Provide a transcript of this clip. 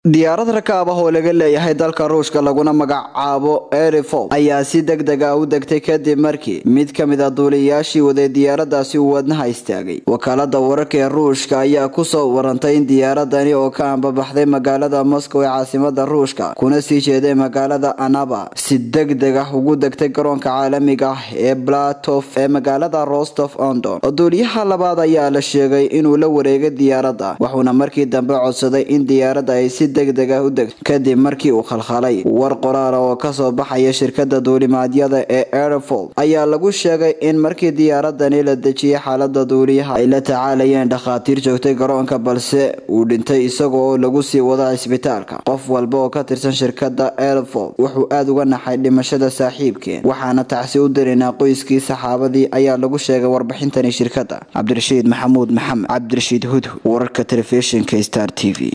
diyaarad rakaab ah oo laga leeyahay dalka ruushka laguna magacaabo erifo ayaa si deg deg ah u degtay kadib markii mid ka mid a duuliyayaashii waday diyaaradaasi uu wadnaha istaagay wakaalada wararka ee ruushka ayaa kusoo warantay in diyaaradani oo ka ambabaxday magaalada moscow ee caasimada ruushka kuna sii jeeday magaalada anaba si deg deg ah ugu degtay garoonka caalamiga ah ee blatof ee magaalada rostof ondon duuliyaha labaad ayaa la sheegay inuu la wareegay diyaaradda wuxuuna markii dambe codsaday in diyaaradda ay si degdeg ah u degto kadib markii uu khalkhalay war qoraala oo kasoo baxaya shirkada duulimaadyada ee airfol ayaa lagu sheegay in markii diyaaradani la dejiyay xaalada duuliyaha ay la tacaalayeen dhakhaatiir joogtay garoonka balse uu dhintay isaga oo lagu sii wada cisbitaalka qof walba oo ka tirsan shirkada airfol wuxuu aada uga naxay dhimashada saaxiibkeen waxaana tacsi u darinaa qoyskii saxaabadii ayaa lagu sheegay warbixintani shirkada cabdirashiid maxamuud maxamed cabdirashiid hudhu wararka telefishinka star t v